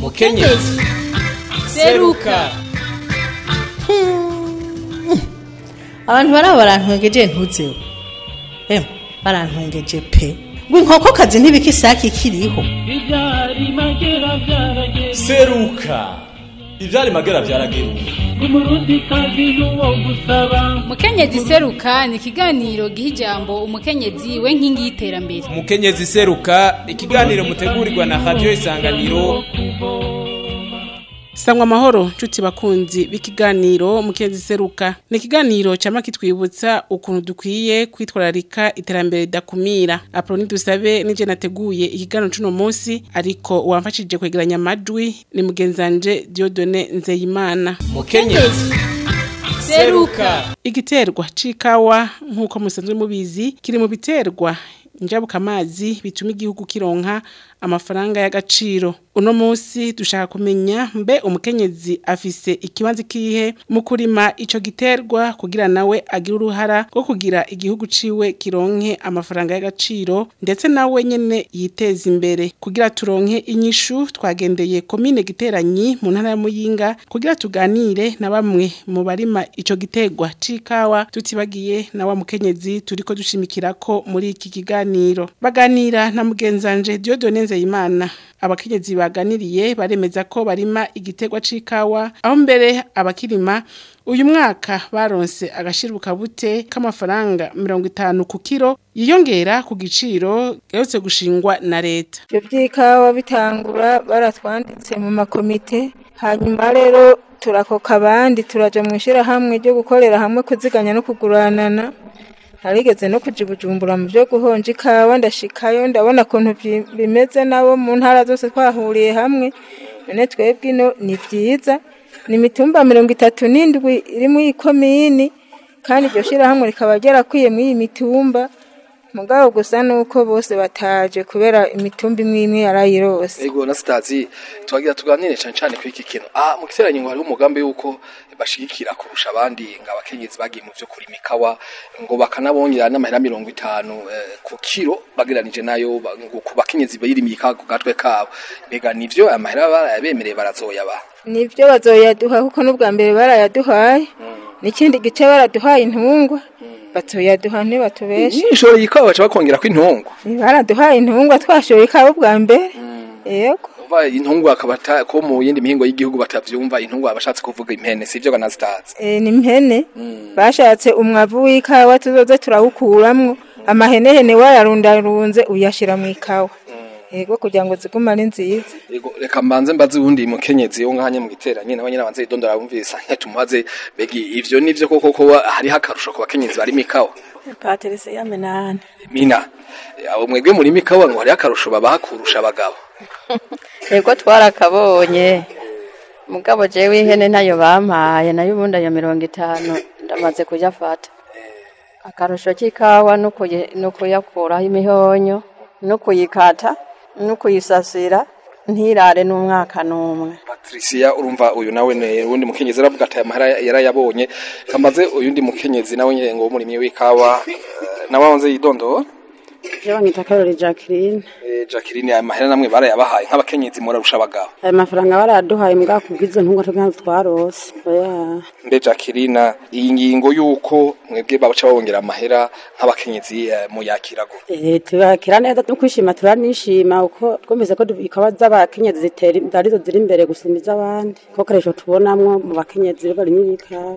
mukenyezi seruka abantu baraba barantwengeje ntuzeho emwe barantwengeje pe ngo inkokokazi ntibika isake ikiriho Ibyari magera byarageze seruka ivyari magera vyarageruka umurundi kazi n'uwo gusaba mukenyezi seruka ni ikiganiro giha ijambo umukenyezi we nkingi y'iterambere mukenyezi seruka ikiganiro mutegurirwa na radio isanganiro Sangwa amahoro nshuti bakunzi b'ikiganiro mukenzi seruka ni ikiganiro cyama kitwibutsa ukuntu dukwiye kwitwararika iterambere ridakumira Aproni dusabe nije nateguye ikiganiro cuno munsi ariko uwamfashije kwegeranya amajwi ni mugenzanje Dieudonne Nzeyimana mukenyezi seruka igiterwa c'ikawa nk'uko musanzwe mubizi kiri mu biterwa njabuka amazi bituma igihugu kironka amafaranga y'agaciro uno munsi dushaka kumenya mbe umukenyezi afise ikibanza kihe mu kurima ico giterwa kugira nawe agire uruhara rwo kugira igihugu ciwe kironke amafaranga y'agaciro ndetse nawe nyene yiteza imbere kugira turonke inyishu twagendeye komine giteranyi mu ntara ya muyinga kugira tuganire na bamwe mu barima ico giterwa c'ikawa tutibagiye na wa mukenyezi turiko dushimikirako muri iki kiganiro baganira na mugenzanje Dieudonne Nzeyimana abakenyezi baganiriye baremeza ko barima igiterwa c'ikawa aho mbere abakirima uyu mwaka baronse agashiruka bute k'amafaranga mirongo itanu ku kiro yiyongera ku giciro gaherutse gushingwa na leta ibyo by'ikawa bitangura baratwanditse mu makomite hanyuma rero turakoka abandi turaja mu ishyirahamwe ryo gukorera hamwe kuziganya no kuguranana narigeze no kuja i bujumbura mu byo guhonja ikawa ndashikayo ndabona ukuntu byi- bimeze nabo mu ntara zose twahuriye hamwe none twebwe ino ni byiza ni imitumba mirongo itatu n'indwi iri muri iyi komini kandi iryo shyirahamwe rikaba ryarakwiye muri iyi mitumba mugabo gusa nuko bose bataje kubera imitumba imwe imwe yarayirose Ego na sitazi twagira tuganire cyane cyane kuri iki kintu ah mu giteranyo ngo hariho umugambi yuko bashigikira kurusha abandi ngo abakenyezi bagiye mu byo kurima ikawa ngo bakanabongera n'amahera mirongo itanu eh, ku kiro bageranije nayo ba- ngo ku bakenyezi bayirimiye ikawa ku gatwe kabo mbega nivyo amahera barayabemereye barazoyaba nibyo bazoyaduha kuko n'ubwa mbere barayaduhaye n'ikindi gice baraduhaye intungwa bazoyaduha ntibatubeshe nishoro yikawa baca bakongera ko intungwa baraduhaye intungwa twashoye ikawa ubwa mbere yego umva intungwa akaba ata- ko mu yindi mihingo y'igihugu batavyumva intungwa abashatse kuvuga impene sivyo banazitazi Eh, ni mpene bashatse umwavu w'ikawa tuzoze turawukuramwo amahenehene wayarundarunze uyashira mu ikawa yego kugira ngo zigume ari nziza Ego reka mbanze mbaze uwundi mukenyezi wo ngahanye mu giteranyi nawe nyine abanze yidondora bumvise tumubaze begi ivyo nivyo koko ko hariho akarusho ku bakenyezi bari mikawa Patrice Yamenane. mina abo mwebwe muri mikawa ngo hariho akarusho babaha kurusha abagabo Ego twarakabonye. Mugabo jewe ihene nayo bampaye nayo ubundi ayo mirongo itanu ndamaze kuyafata. Akarusho k'ikawa no kuyi- no kuyakuraho imihonyo no kuyikata no kuyisasira ntirare n'umwaka n'umwe. Patricia urumva uyu nawe ne uwundi mukenyezi aravuga ati amahera yarayabonye kamaze uyundi mukenyezi nawe nyine ngo w'umurimyi w'ikawa eh, nawe wanze yidondora Je banyita Karori Jacqueline. Eh, Jacqueline aya mahera namwe barayabahaye nk'abakenyezi murarusha abagabo Ayo mafaranga baraduhaye mbwa kubwizo ntungwa tuganza twarose. Oya. mbe Jacqueline iyi ngingo yuko mwebwe baca babongera amahera nk'abakenyezi eh, muyakira gute Eh tubakira neza no kwishima turanishima uko twumvise ko ikawa z'abakenyezi zitera arizo ziri imbere gusumba iz'abandi. Ko karesho tubonamwo mu bakenyezi bari n'ibikawa.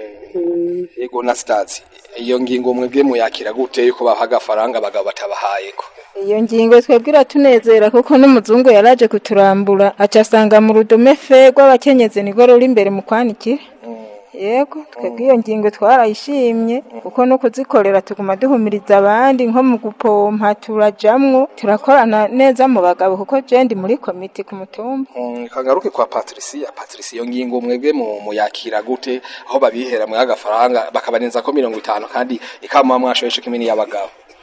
Mm. yego na stars iyo ngingo mwebwe muyakira gute yuko baha agafaranga abagabo batabahayeko iyo ngingo twebwe iratunezera kuko n'umuzungu yaraje kuturambura aca asanga mu rudome fe rw'abakenyezi nirwo ruri imbere mu kwanikira yego twebwe iyo ngingo twarayishimye kuko no kuzikorera tuguma duhumiriza abandi nko mu gupompa turajamwo turakorana neza mu bagabo kuko je ndi muri komite ku mutumba Mm, kagaruke kwa Patricia Patricia iyo ngingo mwebwe mu muyakira gute aho babihera mu agafaranga bakabarenza ko 50 kandi ikama mwashoyeshe kimini y'abagabo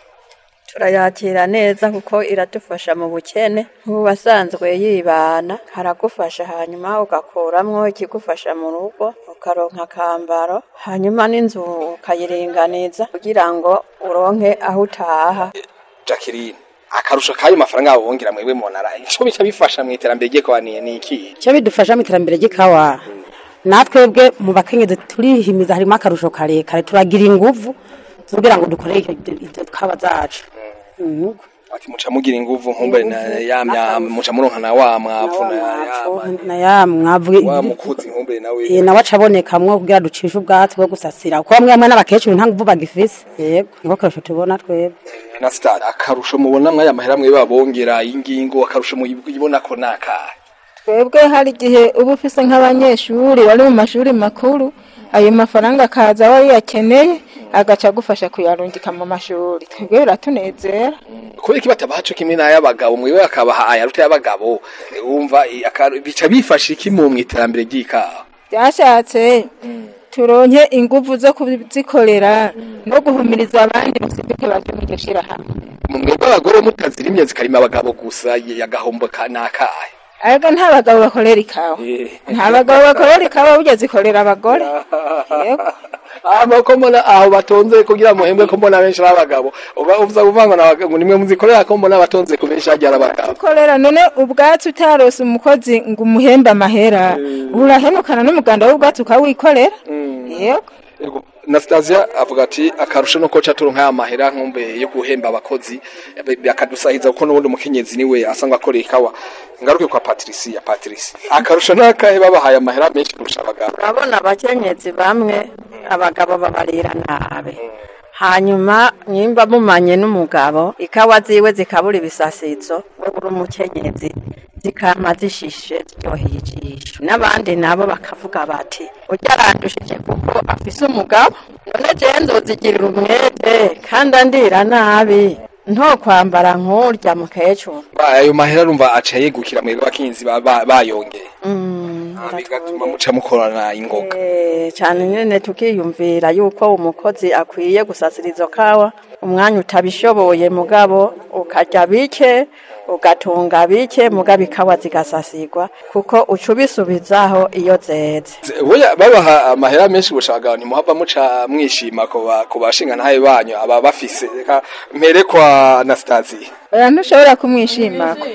turayakira neza kuko iradufasha mu bukene nk'uwasanzwe yibana haragufasha hanyuma ugakuramwo ikigufasha mu rugo ukaronka akambaro hanyuma n'inzu ukayiringaniza kugira ngo uronke aho utaha Jacqueline akarusho kayo mafaranga babongera mwebwe monara ico bica bifasha mu iterambere ry'ikawa ni ni iki icyo bidufasha mu iterambere ry'ikawa natwebwe mu bakenyezi turihimiza harimo akarusho karekare turagira inguvu kugira ngo dukore ibyo kawa zacu Mhm. ati muca mugira inguvu nkumbe na yamya muca muronka na wa mwavu na ya na ya mwavu wa mukuzi nkumbe nawe Eh, nawe acabonekamwo kugira ducishe ubwatsi bwo gusasira kuko bamwe bamwe n'abakecuru nta nguvu bagifise yego niko karusho tubona twebwe na star akarusho mubona mwaya mahera mwe babongera ingingo akarusho muyibona ko nakahe twebwe hari igihe uba ufise nk'abanyeshuri bari mu mashuri makuru ayo mafaranga akaza aba yakeneye agaca agufasha kuyarungika mu mashuri twebwe biratunezera kubera iki batabaha co kimwe n'ay'abagabo mwewe akabaha ayaruta y'abagabo eh, wumva eh, akaru- bica bifasha iki mu mwiterambere ry'ikawa byashatse turonke inguvu zo kuzikorera no guhumiriza abandi musibuke baje mu iryo shirahamwe mwebwe abagore mutazirimye zikarima abagabo gusa y- yagahombo ka nakahe ariko nta bagabo bakorera ikawa nta bagabo bakorera ikawa burya zikorera abagore Yego. ama ko mbona aho batonze kugira muhembwe ko mbona benshi ari abagabo uba uvuza kuvanga n'abagabo nimwe muzikorera ko mbona batonze ku benshi hagiye ari abagabo ukorera none ubwatsi utarose umukozi ngo umuhembe amahera urahenukana n'umuganda w'ubwatsi ukawikorera yego Yego. Nastasia avuga ati akarusho nuko ca turonka ya mahera nkumbe yo guhemba abakozi be- bakadusahiza kuko n'ubundi umukenyezi niwe asanga akorera ikawa ngaruke kwa Patricia Patricia akarusho nakahe babahaye amahera menshi kurusha abagabo urabona abakenyezi bamwe abagabo babarira nabi hanyuma nimba mumanye n'umugabo ikawa ziwe zikabura ibisasizo we uri umukenyezi zikama zishishe ziryoheye ijisho n'abandi nabo bakavuga bati ujya arandushije kuko afise umugabo none jewe nzozigirira umwete kandi andira nabi nto kwambara nk'urya mukecuru Ba- ayo mahera rumva aca yegukira mwebwe abakenyezi ba- ba- bayongeye Mm, Ah, bigatuma muca mukorana ingoga Eh, cyane nyine tukiyumvira yuko umukozi akwiye gusasira izo kawa umwanya utabishoboye mugabo ukarya bike ugatunga bike mugabo ikawa zigasasirwa kuko uca ubisubizaho iyo zeze Boya babaha amahera menshi gushaka ntimuhava muca mwishima ko ba- ku bashinga ntaye banyu aba bafise reka mpere kwa Anastasia oya ntushobora kumwishimako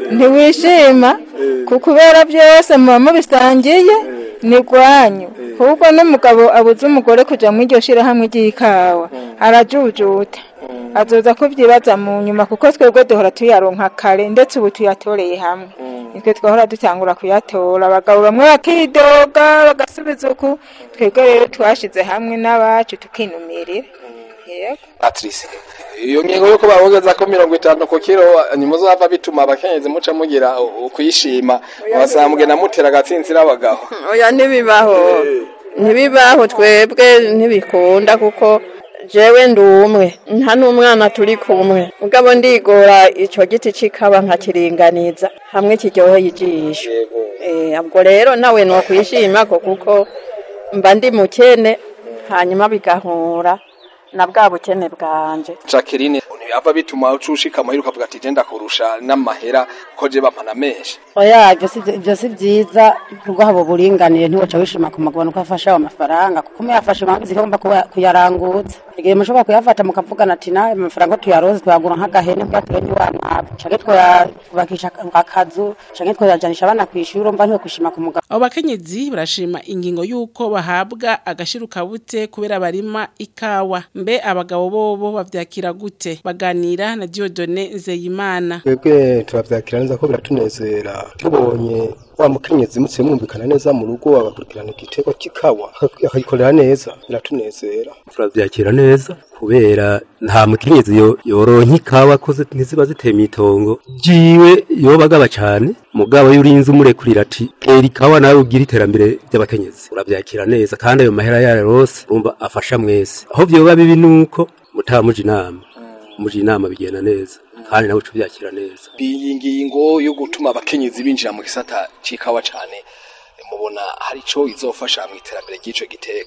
ntiwishima ku kubera byose muba mubisangiye ni rwanyu ahubwo n'umugabo abuze umugore kuja mu iryo shirahamwe ry'ikawa arajujuta azoza kubyibaza mu nyuma kuko twebwe duhora tuyaronka kare ndetse ubu tuyatoreye hamwe nitwe twahora dutangura kuyatora abagabo bamwe bakidoga bagasubiza uku twebwe rero twashize hamwe n'abacu tukinumirira yego Patrice iyo ngingo yuko babogeza ko mirongo itanu ku kiro nimuzava bituma abakenyezi muca mugira u- ukuyishima wasanga mugenda mutera agatsinzira abagabo oya ntibibaho ntibibaho twebwe ntibikunda kuko jewe ndi umwe nta n'umwana turi kumwe mugabo ndigora ico giti c'ikawa nkakiringaniza hamwe kiryoheye ijisho Eh, ubwo rero nawe nokwishimako kuko mba ndi mukene hanyuma bigahura na bwa bukene bwanje Jacqueline ntibava bituma ucushika muhira ukavuga ati je ndakurusha n'amahera ko je bampana menshi oya ibyo si ibyo si byiza kuko haba uburinganire ntiwaca wishima ku magabane uko afashe ayo mafaranga kuko muyafashe mpamvu zigomba kuba- kuyaranguza igihe mushobora kuyafata mukavugana ati nawe amafaranga tuyaroze tuyagura nk'agahene kugira turenye wa mwavu canke twayubakisha akazu canke twayajanisha abana kw'ishuri urumva ntiwe kwishima ku mugabo abo bakenyezi barashima ingingo y'uko bahabwa agashirukabuke kubera barima ikawa mbe abagabo bobo bavyakira gute baganira na Diodone Nzeyimana twebwe turabyakira neza ko biratunezera tubonye wa mukenyezi mutse mwumvikana neza mu rugo agakurikirana igitego cy'ikawa akagikorera neza biratunezera turabyakira neza kubera nta mukenyezi yo- yoronka ikawa ko zi- ntiziba ziteye mw'itongo jiwe yobagaba cane mugabo iyo urinze umurekurira ati tera ikawa nawe ugira iterambere ry'abakenyezi urabyakira neza kandi ayo mahera yayo rose urumva afasha mwese aho vyoba bibi nuko mutaba muja inama muja inama bigenda neza kandi nawe uca ubyakira neza iyi ngingo yo gutuma abakenyezi binjira mu gisata c'ikawa cane mubona hari ico izofasha mu iterambere ry'ico gitego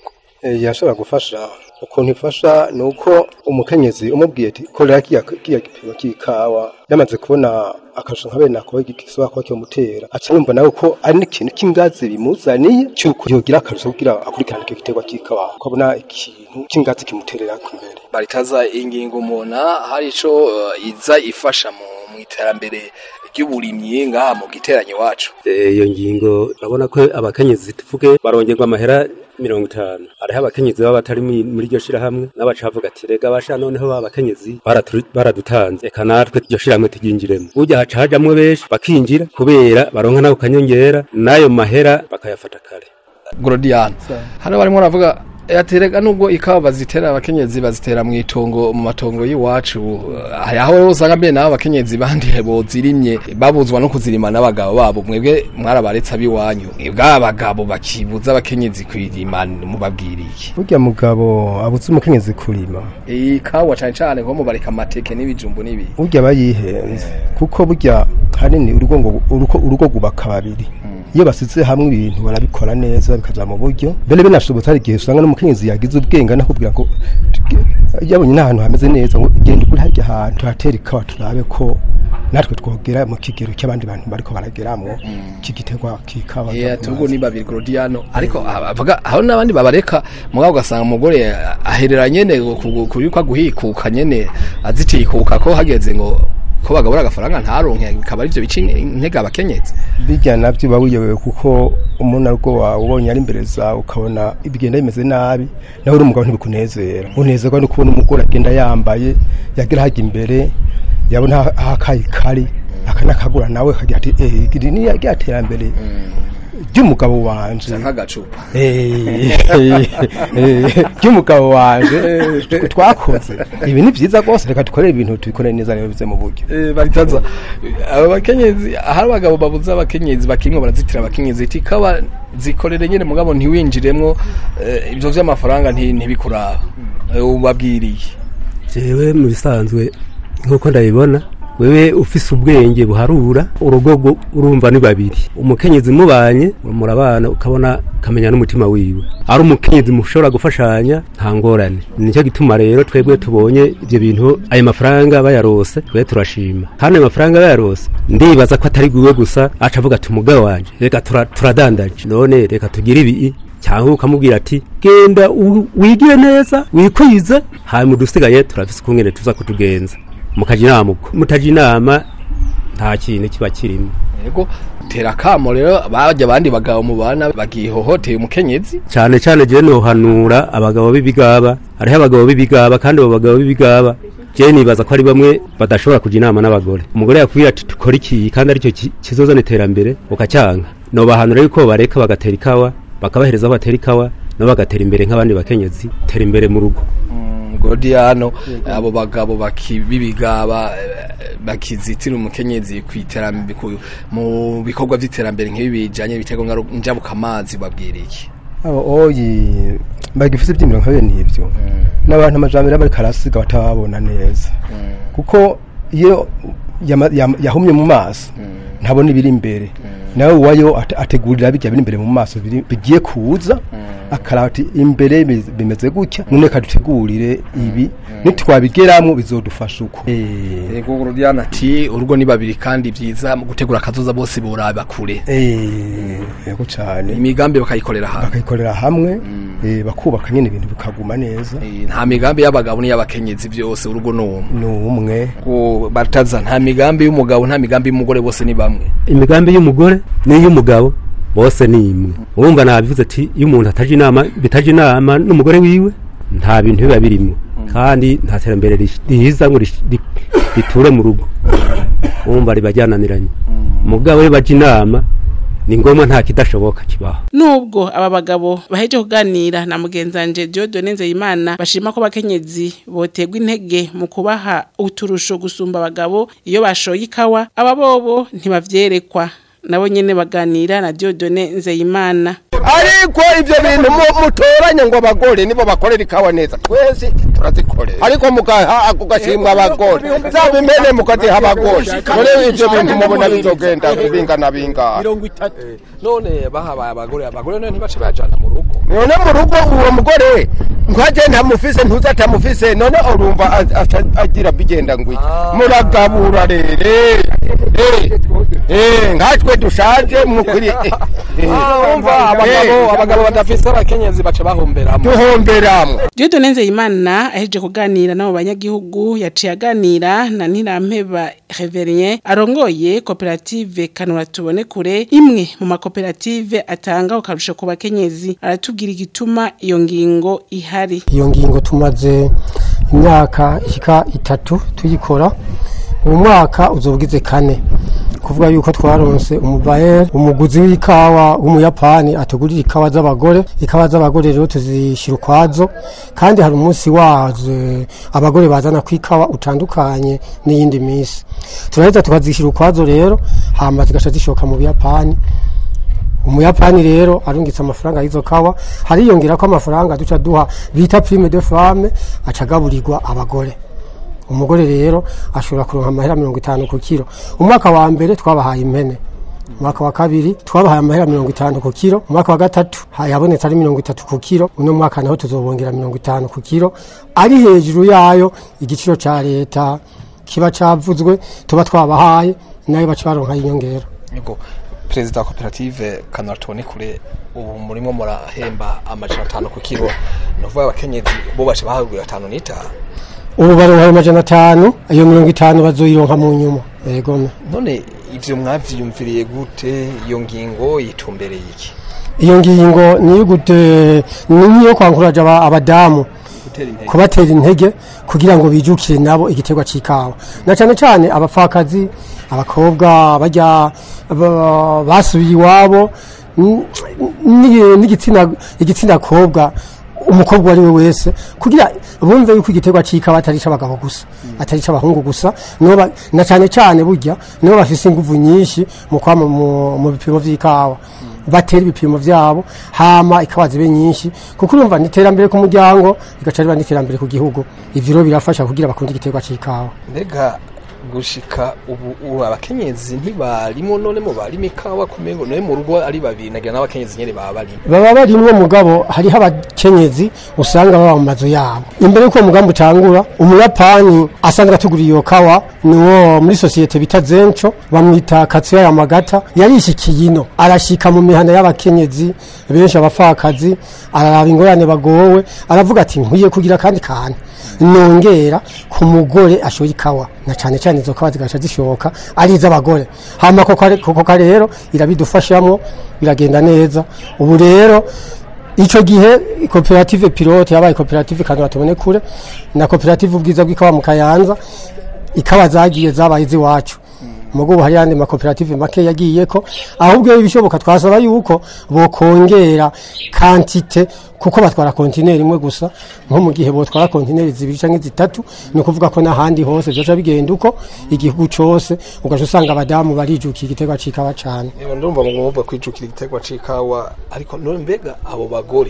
Eh, yashobora gufasha ukuntu ifasha ni uko umukenyezi umubwiye ati korera kiya kiya gipimo cy'ikawa yamaze kubona akarusho nka bene ako gisoba ko cyomutera aca yumva nawe ko ari n'ikintu cy'ingazi bimuzaniye cyuko yogira akarusho kugira akurikirane icyo giterwa cy'ikawa ukabona ikintu cy'ingazi kimuterera ku mbere baritaza ingingo umuntu hari ico eh, iza ifasha mu mu iterambere ry'uburimyi ngaha mu giteranyo iwacu Eh, iyo ngingo urabona ko abakenyezi tuvuge barongerwa amahera mirongo itanu hariho abakenyezi baba batari muri muri iryo shirahamwe n'abaca bavuga ati rega basha noneho ba bakenyezi baratu- baradutanze eka natwe iryo shirahamwe turyinjiremo burya haca hajamwo benshi bakinjira kubera baronka nako kanyongera n'ayo mahera bakayafata kare Gorodian hano barimo baravuga yaterega nubwo ikawa bazitera abakenyezi bazitera mu itongo mu matongo y'iwacu hari aho rero usanga mbere nabo abakenyezi bandi bozirimye babuzwa no kuzirima n'abagabo babo mwebwe mwarabaretse abiwanyu mwebwe abagabo bakibuza abakenyezi kwirima mubabwiriye burya mugabo abuze umukenyezi kurima ikawa cyane cyane nko mubareka amateke n'ibijumbu n'ibi burya aba yihenze kuko burya hanini urugo ngo urugo urugo gubaka babiri iyo basize hamwe ibintu barabikora neza bikaja mu buryo mbere binashobotse hari igihe usanga n'umukenyezi yagize ubwenge anakubwira ngo yabonye n'ahantu hameze neza ngo genda ugure harya hantu tuhatera ikawa turabe ko natwe twogera mu kigero cy'abandi bantu bariko barageramwo kigiterwa kikawa Yeah, turugo ni babiri Gorodiano ariko avuga aho nabandi babareka mugabo ugasanga umugore aherera nyene kubikwa guhikuka nyene azitikuka ko hageze ngo ko bagabura agafaranga ntaronke bikaba arivyo bica intege abakenyezi bijya nabyo uba wiyobewe kuko umuntu arwo wawe ubonye ari imbere zawe ukabona ibigenda bimeze nabi nawe uri umugabo ntibikunezera unezerwa no kubona umugore agenda yambaye yagira hajya imbere yabona aho akayi kari akanakagura nawe akagira ati eh iri ni rya terambere ry'umugabo wanje nk'agacupa ry'umugabo wanje twakoze ibi ni byiza rwose reka dukorere ibintu tubikorere neza rero bize mu buryo Eh, baritaza aba bakenyezi hari abagabo babuze abakenyezi bakimwe barazitira abakenyezi iti kaba zikorere nyene mugabo ntiwinjiremwo eh, ivyo vy'amafaranga nti- ntibikuraba Eh, ubabwiriye jewe mu bisanzwe nk'uko ndabibona wewe ufise ubwenge buharura urugogo urumva ni babiri umukenyezi mubanye murabana ukabona kamenya n'umutima wiwe ari umukenyezi mushobora gufashanya nta ngorane nicyo gituma rero twebwe tubonye ibyo bintu ayo mafaranga bayarose twe turashima kandi ayo mafaranga bayarose ndibaza ko atari gwiwe gusa aca avuga ati umugabo wanje reka tura- turadandaje none reka tugire ibi cyangwa ukamubwira ati genda u- wigire neza wikwize hanyuma udusigaye turafise ukungene tuza kutugenza mukaja inama uko mutaja inama nta kintu kiba kirimo yego tera kamo rero bajya abandi bagabo mubana bagihohoteye umukenyezi cyane cyane je nohanura abagabo b'ibigaba hariho abagabo b'ibigaba kandi abo bagabo b'ibigaba je nibaza ko ari bamwe badashobora kuja inama n'abagore umugore yakubwira ati dukora iki kandi aricyo ki- kizozana iterambere ukacyanga nobahanura yuko bareka bagatera ikawa bakabahereza aho batera ikawa nabo bagatera imbere nk'abandi bakenyezi tera imbere mu rugo Gorodiano abo bagabo bakibibigaba bakizitira umukenyezi kwiterambere ku- mu bikorwa by'iterambere nk'ibi bijanye bitego njabuka amazi babwiriye abo oyi bagifite ibyimiro nka bene ibyo n'abantu amajambere bari karasiga batababona neza kuko iyo yama- yama- yahumye mu maso ntabona ibiri imbere nawe uwayo ate- ategurira bijya biri imbere mu maso biri- bigiye kuza akaraba ati imbere bi- bimeze gutya none kadutegurire ibi nitwabigeramo bizodufasha uko Eh, yego Gorodiano ati urugo ni babiri kandi byiza mu gutegura akazoza bose boraba kure eh, yego cyane imigambi bakayikorera hamwe bakayikorera hamwe eh, bakubaka nyine ibintu bikaguma neza Eh, nta migambi y'abagabo n'iy'abakenyezi byose urugo ni umwe ni umwe Ko bataza nta migambi y'umugabo nta migambi y'umugore bose ni bamwe imigambi y'umugore n'iy'umugabo bose ni imwe urumva nabivuze ati iyo umuntu ataje inama bitaje inama n'umugore wiwe nta bintu biba birimo kandi nta terambere rish- riza ngo rish- ri- riture mu rugo urumva riba ryananiranye umugabo we baje inama ni ngombwa nta kidashoboka kibaho Nubwo aba bagabo baheje kuganira na mugenzanje Dieudonne Nzeyimana bashima ko abakenyezi botegwa intege mu kubaha uturusho gusumba abagabo iyo bashoye ikawa aba bobo ntibavyerekwa nabo nyene baganira na Dieudonne Nzeyimana ariko ibyo bintu mu- mutoranye ngo abagore nibo bakorera ikawa neza twese turazikorera ariko mugaha ako gashimwa abagore zaba impene mukaziha abagore none ivyo bintu mubona bizogenda bingana bingana mirongo itatu none bahabaye abagore abagore none ntibace bajana mu rugo none mu rugo uwo mugore nkaje ntamufise ntuza atamufise none urumva az- aca- agira bigenda ngwi muragabura rere Eh, eh, nkatwe dushaje mukuri umva abagabo abagabo badafise abakenyezi baca bahomberamo duhomberamo Dieudonne Nzeyimana aheje kuganira n'abo banyagihugu yaciye aganira na Ntirampeba Reverien arongoye koperative Kanura tubone kure imwe mu makoperative atanga ukarusho ku bakenyezi aratubwira igituma iyo ngingo ihari iyo ngingo tumaze imyaka ishika itatu tuyikora uwo mwaka uzobugize kane kuvuga yuko twaronse umubayeri umuguzi w'ikawa w'umuyapani atugurira ikawa z'abagore ikawa z'abagore rero tuzishyira ukwazo kandi hari umunsi wazo abagore bazana ku ikawa utandukanye n'iyindi minsi turaheza tukazishyira ukwazo rero hama zigaca zishoka mu buyapani umuyapani rero arungitse amafaranga y'izo kawa hariyongera ko amafaranga duca duha bita prime de femme acagaburirwa abagore umugore rero ashobora kuronka amahera mirongo itanu ku kiro umwaka wa mbere twabahaye impene umwaka wa kabiri twabahaye amahera mirongo itanu ku kiro umwaka wa gatatu yabonetse ari mirongo itatu ku kiro uno mwaka naho tuzobongera mirongo itanu ku kiro ari hejuru yayo igiciro ca leta kiba cavuzwe tuba twabahaye nayo baca baronka inyongera niko perezida wa koperative kanura tubone kure ubu murimo murahemba amajana atanu ku kiro ni ukuvuga abakenyezi bo baca bahagurira atanu n'itanu ubu baronka ayo majana atanu iyo mirongo itanu bazoyironka mu nyuma yego none ivyo mwavyiyumviriye gute iyo ngingo yitumbereye iki iyo ngingo niyo gute ni niyo kwankuraje aba- abadamu gutera intege kubatera intege kugira ngo bijukire nabo igiterwa c'ikawa na cane cane abapfakazi abakobwa bajya ba- basubiye iwabo n- n- n'igitsina igitsina kobwa umukobwa ari we wese kugira bumve yuko igiterwa c'ikawa atari c'abagabo gusa atari c'abahungu gusa nibo ba- na cane cane burya nibo bafise inguvu nyinshi mu kwama mu mu bipimo vy'ikawa batera ibipimo vyabo hama ikawa zibe nyinshi kuko urumva ni iterambere ku muryango bigaca riba n'iterambere ku gihugu ivyo rero birafasha kugira bakunde igiterwa c'ikawa mbega gushika ubu ubu abakenyezi ntibarimo none mu barimo ikawa kumengo none mu rugo ari babiri nagira n'abakenyezi nyene baba barimo baba barimwo mugabo hariho abakenyezi usanga baba mu mazu yabo imbere y'uko uwo mugambi utangura umuyapani asanzwe atuguriye iyo kawa niwo muri sosiyete bita zenco bamwita katsuya yamagata yarishikiye ino arashika mu mihana y'abakenyezi benshi abapfakazi araraba ingorane bagowe aravuga ati nkwiye kugira kandi kantu nongera ku mugore ashoye ikawa na cane cane izo kawa zigaca zishoka ari iz'abagore hama koko are- koko ka rero irabidufashamo biragenda neza ubu rero ico gihe koperative pilote yabaye koperative kanura tubone kure na koperative ubwiza bw'ikawa mu kayanza ikawa zagiye zabaye iz'iwacu mugo hari yandi makoperative make yagiyeko ahubwo ibishoboka twasaba yuko bokongera kantite kuko batwara kontineri imwe gusa nko mu gihe botwara kontineri zibiri canke zitatu ni ukuvuga ko n'ahandi hose vyoca bigenda uko igihugu cose ugaca usanga abadamu barijukiye igiterwa c'ikawa cane Niba ndumva mwumva kwijukira igiterwa c'ikawa ariko none mbega abo bagore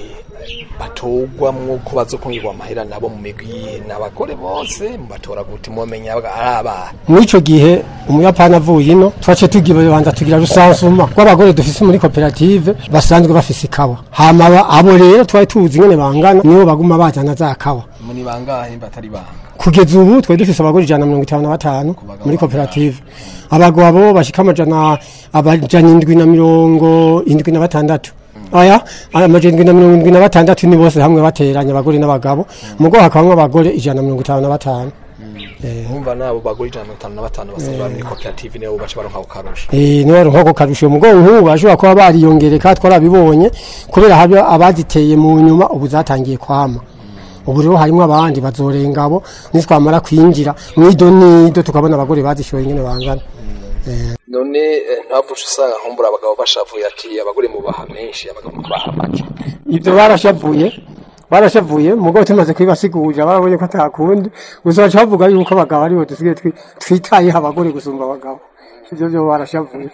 batogwamwo ko bazokongirwa amahera nabo mu migwi n'abagore bose mubatora gute mumenya ari abana mw'ico gihe umuyapani avuye ino twace tugibanza tugira rusansuma rw'abagore dufise muri koperative basanzwe bafise ikawa hama aba- abo rero twari tuzi ingene bangana nibo baguma bajana za kawa muri bangahe batari banga kugeza ubu twari dufise abagore ijana na mirongo itanu na batanu muri koperative abagabo bashika amajana amajana indwi na mirongo indwi na batandatu aya amajana indwi na mirongo indwi na batandatu ni bose hamwe bateranye abagore n'abagabo mugo hakabamwo abagore ijana na mirongo itanu na batanu nkumva nabo bagore ijana na mirongo itanu na batanu basanzwe bari muri koperative nibo baca baronka ako karusho Eh niba nkoko karusho mugongo nk'ubu bashobora kuba bariyongereka twarabibonye kubera habe abaziteye mu nyuma ubu zatangiye kwama ubu rero harimo abandi bazorenga abo nitwamara kwinjira mwido nido tukabona abagore bazishoye ingene bangana Eh, none eh, ntavuce usanga nkumbura abagabo bashavuye ati abagore mubaha menshi abagabo mubaha make ivyo barashavuye barashavuye mugabo tumaze kubibasigurira barabonye ko atakundi gusa baca bavuga yuko abagabo aribo dusigaye twi- twitayeho abagore gusumba abagabo ivyo vyo barashavuye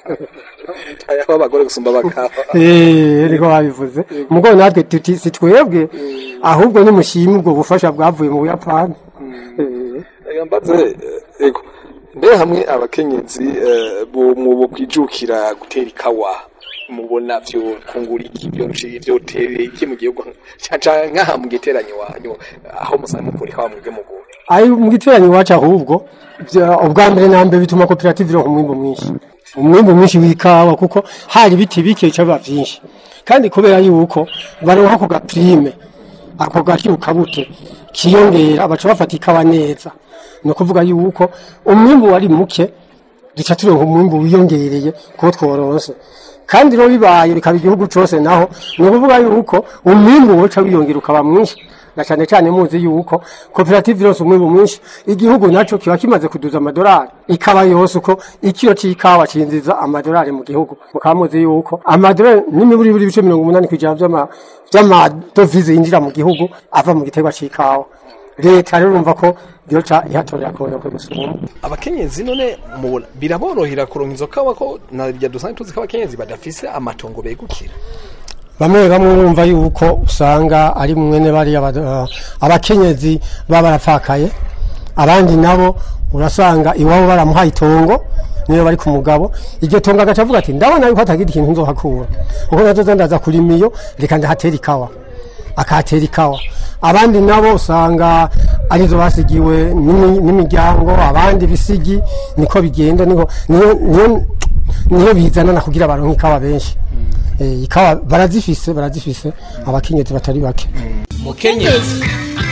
aho abagore gusumba abagabo Eh, niko babivuze mugabo natwe tuti si twebwe ahubwo nimushime ubwo bufasha bwavuye mu buyapani Eh. Reka mbaze eh, ego mbe hamwe abakenyezi eh, bo mu bo kwijukira gutera ikawa mubona vyo kungura iki byo byo tere iki mu gihugu caca nkaha mu giteranyo wanyu aho musanze mukura ikawa mwebwe mugura ari mu giteranyo iwacu ahubwo bya- ubwa mbere na mbere bituma koperative ironka umwimbu mwinshi umwimbu mwinshi w'ikawa kuko hari ibiti bike bica biba vyinshi kandi kubera yuko baronka ako gaprime ako gashirukabuto kiyongera baca bafata ikawa neza ni ukuvuga yuko umwimbu wari muke duca turonka umwimbu wiyongereye kuwo tworonse kandi rero bibaye bikaba igihugu cose naho ni ukuvuga yuko umwimbu woca wiyongera ukaba mwinshi na cyane cyane muzi yuko koperative yose umwimbu mwinshi igihugu naco kiba kimaze kuduza amadolari ikaba yose uko ikiro c'ikawa cinjiza amadolari mu gihugu mukaba muzi yuko amadolari n'imiburi buri bice mirongo umunani kw'ijana vy'ama- vy'amadovize yinjira mu gihugu ava mu giterwa c'ikawa leta rero urumva ko yoca ihatorera kubona ko gusumba abakenyezi none mubona biraborohera kuronka izo kawa ko narya dusanzwe tuzi ko abakenyezi badafise amatongo begukira bamwe bamwe bumva yuko usanga ari mwene bari aba- abakenyezi baba barapfakaye abandi nabo urasanga iwabo baramuhaye itongo niyo bari ku mugabo iryo tongo agaca avuga ati ndabona yuko atagira ikintu nzohakura kuko nazo ndaza kurima iyo reka ndahatera ikawa akahatera ikawa abandi nabo usanga arizo basigiwe n'imi- n'imiryango abandi bisigi niko bigenda niko niyo niyo niyo bizanana kugira baronke ikawa benshi Eh, ikawa barazifise barazifise abakenyezi batari bake mukenyezi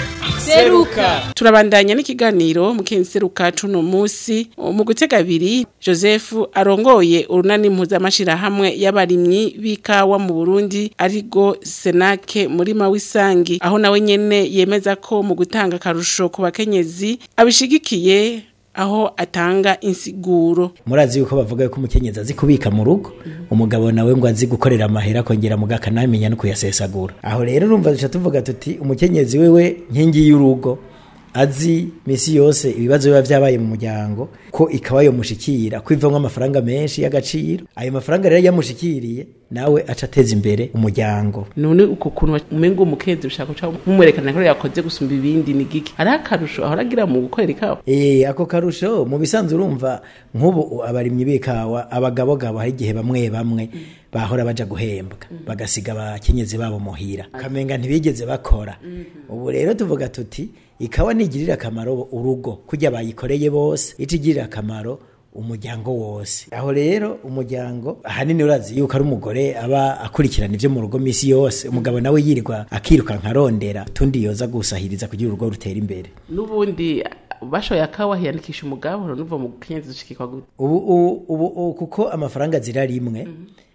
seruka turabandanya n'ikiganiro mukenseruka cuno musi mu gutega abiri Joseph arongoye urunani mpuzamashirahamwe y'abarimyi b'ikawa mu Burundi arigo Senake murima w'isangi aho nawe nyene yemeza ko mu gutanga akarusho ku bakenyezi abishigikiye aho atanga insiguro murazi yuko bavuga yuko umukenyezi azi kubika mu rugo umugabo nawe ngo azi gukorera amahera akongera muga akanamenya no kuyasesagura aho rero urumva duca tuvuga tuti umukenyezi wewe nkingi y'urugo azi misi yose ibibazo biba vyabaye mu muryango ko ikawa yomushikira kwivamwo amafaranga menshi y'agaciro ayo mafaranga rero yamushikiriye nawe aca ateza imbere umuryango none uko kuntu umengo umukenzi ushaka guca mumwerekana ko yakoze gusumba ibindi ni giki ari akarusho ahora agira mu gukorera ikawa Eh ako karusho mu bisanzwe urumva nk'ubu abarimyi b'ikawa abagabogabo hari igihe bamwe bamwe bahora baja guhembwa bagasiga abakenyezi babo muhira kamenga ntibigeze bakora ubu rero tuvuga tuti ikawa nigirira akamaro urugo kujya bayikoreye bose itigirira akamaro umuryango wose aho rero umuryango ahanini urazi yuko ari umugore aba akurikirana ivyo mu rugo misi yose umugabo nawe yirirwa akiruka nkarondera tundi yoza gusahiriza kugira urugo rutera imbere n'ubundi bashoye akawa hiyandikisha umugabo nuva mu kenyezi ushikikwa gute ubu ubu ubu ubu kuko amafaranga zira rimwe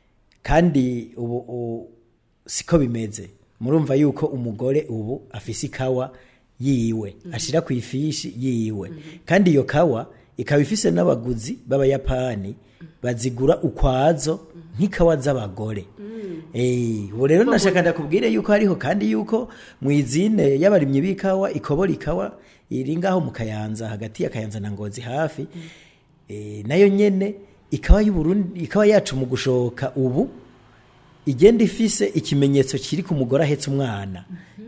kandi ubu ubu siko bimeze murumva yuko umugore ubu afise ikawa yiwe ashira ku ifishi yiwe kandi iyo kawa ikaba ifise n'abaguzi b'abayapani bazigura ukwazo nk'ikawa z'abagore Eh, ubu rero nashaka ndakubwire yuko hariho kandi yuko mu izine y'abarimyi b'ikawa ikobora ikawa iri ngaho mu kayanza hagati ya kayanza na ngozi hafi eh, nayo nyene ikawa y'uburundi ikawa yacu mu gushoka ubu igenda ifise ikimenyetso kiri ku mugore ahetse umwana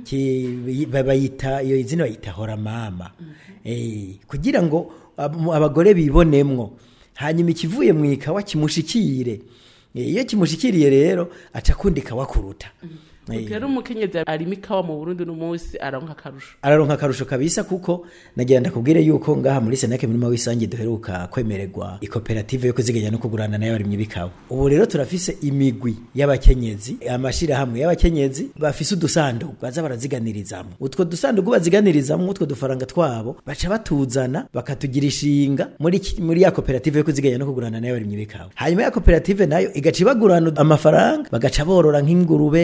Ki- ba- bayita iyo izina bayita hora mama eh, kugira ngo ab- abagore bibonemwo hanyuma ikivuye mu ikawa kimushikire Eh, iyo kimushikiriye rero aca akunda ikawa kuruta Eh, rero umukenyezi arima ikawa mu Burundi n'umunsi aronka akarusho araronka akarusho kabisa kuko nagira ndakubwire yuko ngaha muri senake murima w'isange duheruka kwemererwa ikoperative yo kuziganya no kugurana nayo abarimyi b'ikawa ubu rero turafise imigwi y'abakenyezi amashirahamwe y'abakenyezi bafise udusanduku baza baraziganirizamwo utwo dusanduku baziganirizamwo utwo dufaranga twabo baca batuzana bakatugira ishinga muri ki- muri ya koperative yo kuziganya no kugurana nayo abarimyi b'ikawa hanyuma ya koperative nayo igaca ibagurana amafaranga bagaca borora nk'ingurube impene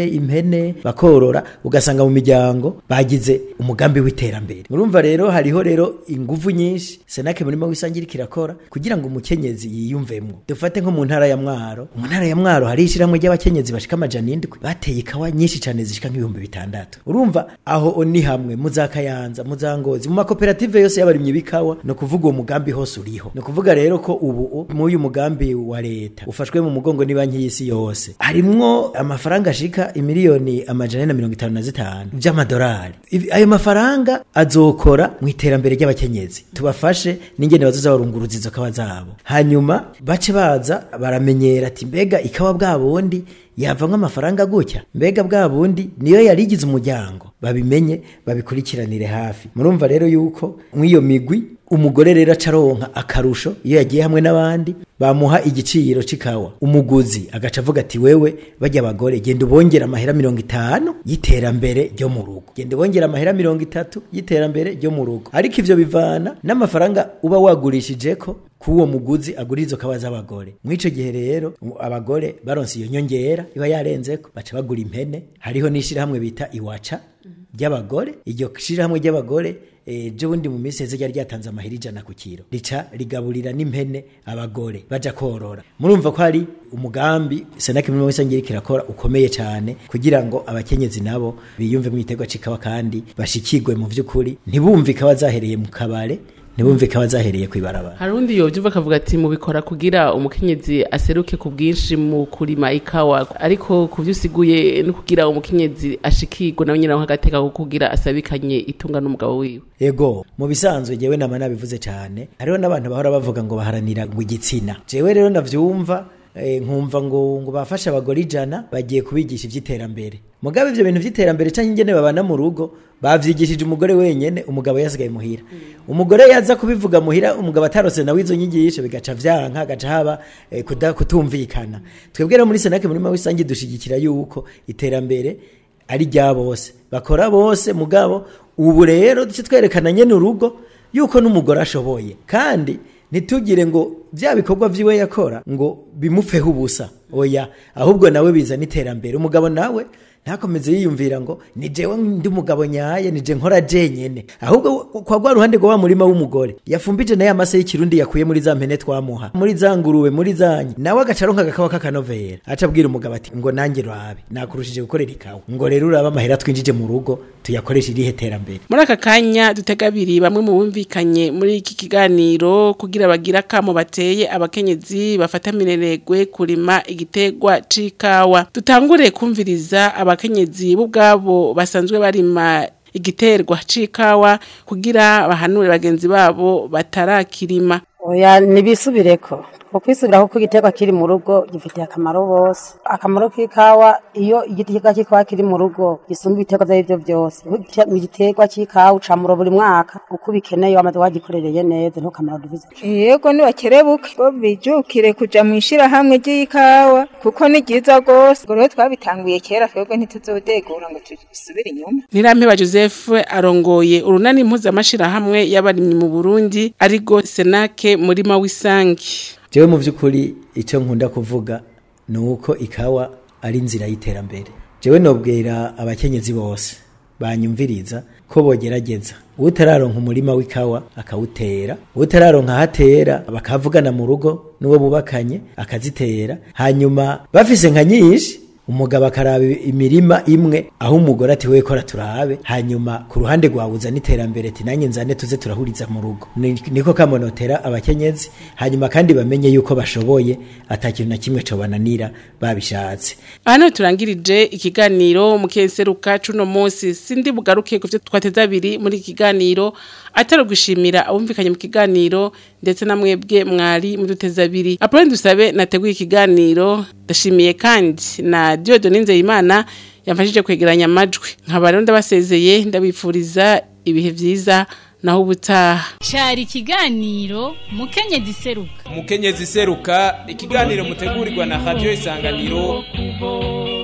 impene bakorora ugasanga mu miryango bagize umugambi w'iterambere murumva rero hariho rero inguvu nyinshi senake murimo wisangira kirakora kugira ngo umukenyezi yiyumvemwo dufate nko mu ntara ya mwaro mu ntara ya mwaro hari ishyirahamwe ry'abakenyezi bashika amajana indwi bateye ikawa nyinshi cyane zishika nk'ibihumbi bitandatu urumva aho ni hamwe muzakayanza muzangozi mu makoperative yose y'abarimyi b'ikawa no kuvuga uwo mugambi hose uriho no kuvuga rero ko ubu mu uyu mugambi wa leta ufashwe mu mugongo ni banki y'isi yose harimwo amafaranga ashika imiliyoni amajana na mirongo itanu na zitanu vy'amadolari Ibi- ayo mafaranga azokora mu iterambere ry'abakenyezi tubafashe n'ingene bazoza barunguruza izo kawa zabo hanyuma bace baza baramenyera ati mbega ikawa bwa bundi yavamwo amafaranga gutya mbega bwa bundi niyo yarigize umuryango babimenye babikurikiranire hafi murumva rero yuko mw'iyo migwi umugore rero acaronka akarusho iyo yagiye hamwe n'abandi bamuha igiciro c'ikawa umuguzi agaca avuga ati wewe bajya abagore genda ubongera amahera mirongo itanu y'iterambere ryo mu rugo genda ubongera amahera mirongo itatu y'iterambere ryo mu rugo ariko ivyo bivana n'amafaranga uba wagurishijeko k'uwo muguzi agura izo kawa z'abagore mw'ico gihe rero u- abagore baronse iyo nyongera iba yarenzeko baca bagura impene hariho n'ishirahamwe bita iwaca ry'abagore iryo shirahamwe ry'abagore ejo bundi mu minsi heze ryari ryatanze amahera ijana ku kiro rica rigaburira n'impene abagore baja korora murumva ko hari umugambi senake muri wese ngira kirakora ukomeye cyane kugira ngo abakenyezi nabo biyumve mu giterwa c'ikawa kandi bashikirwe mu vy'ukuri ntibumve ikawa zahereye mu kabare ntibumve ikawa zahereye kw'ibarabara hari undi yovyumva akavuga ati mubikora kugira umukenyezi aseruke ku bwinshi mu kurima ikawa ariko ku vyo usiguye no kugira umukenyezi ashikirwe nawe nyine agateka ko kugira asabikanye itunga n'umugabo wiwe ego mu bisanzwe jewe nama nabivuze cyane hariho n'abantu bahora bavuga ngo baharanira ngo igitsina jewe rero ndavyumva eh, nkumva ngo ngo bafashe abagore ijana bagiye kubigisha ivy'iterambere mugabe ivyo bintu vy'iterambere canke ingene babana mu rugo bavyigishije umugore wenyene umugabo yasigaye muhira umugore yaza kubivuga muhira umugabo atarose nawe izo nyigisho bigaca vyanka gaca haba eh, kuda- kutumvikana twebwe rero muri senake muri mawisangi dushigikira yuko iterambere ari rya bose bakora bose mugabo ubu rero duce twerekana nyene urugo yuko n'umugore ashoboye kandi ntitugire ngo bya bikorwa vyiwe yakora ngo bimupfeho ubusa oya ahubwo nawe bizana iterambere umugabo nawe ntakomeze yiyumvira ngo ni jewe ndi umugabo nyaye ni je nkora jenyene ahubwo kwa rwa ruhande rwa wa murima w'umugore yafumbije naye amase y'ikirundi yakuye muri za mpene twamuha muri za nguruwe muri zanyi nawe agaca aronka agakawa k'akanovera aca abwira umugabo ati ngo nanjye rabe nakurushije gukorera ikawa ngo rero urabe amahera twinjije mu rugo tuyakoresha irihe terambere muri aka kanya dutega abiri bamwe mu bumvikanye muri iki kiganiro kugira bagire akamo bateye abakenyezi bafata mineregwe kurima igitegwa c'ikawa dutangure kumviriza abakenyezi bo ubwabo basanzwe barima igiterwa c'ikawa kugira bahanure bagenzi babo batarakirima oya nibisubireko ko kwisubiraho ko igiterwa kiri mu rugo gifitiye akamaro bose akamaro k'ikawa iyo igiterwa cy'ikawa kiri mu rugo gisumba ibiterwa ibyo aribyo byose igiterwa cy'ikawa ucamura buri mwaka uko ubikeneye wamaze wagikorereye neza ntuko kamaro duvize yego nibakerebuke bo bijukire kuja mu ishirahamwe ry'ikawa kuko ni ryiza rwose ubwo rero twabitanguye kera twebwe ntituzodegura ngo tubisubire inyuma Nirampeba Joseph arongoye urunani mpuzamashirahamwe y'abarimyi mu Burundi arigo Senake murima w'isangi jewe mu by'ukuri icyo nkunda kuvuga ni uko ikawa ari inzira y'iterambere jewe nobwira abakenyezi bose banyumviriza ko bogerageza utararonka umurima w'ikawa akawutera utararonka ahatera bakavugana mu rugo n'uwo bubakanye akazitera hanyuma bafise nka nyinshi umugabo akaraba imirima imwe aho umugore ati wewe kora turabe hanyuma ku ruhande rwawe uzana iterambere ati nanjye nzane tuze turahuriza mu rugo Ni- niko kamonotera abakenyezi hanyuma kandi bamenye yuko bashoboye atakintu na kimwe cobananira babishatse Hano turangirije ikiganiro mu keseruka cuno munsi sindi bugaruke kuvyo twateza abiri muri iki kiganiro atari gushimira abumvikanye mu kiganiro ndetse na mwebwe mwari muduteza abiri Apolline dusabe nateguye ikiganiro ndashimiye kandi na Dieudonne Nzeyimana yamfashije kwegeranya amajwi nkaba rero ndabasezeye ndabifuriza ibihe vyiza naho ubutaha Cari ikiganiro mukenyezi seruka umukenyezi seruka ikiganiro mutegurirwa na radio isanganiro kuvoma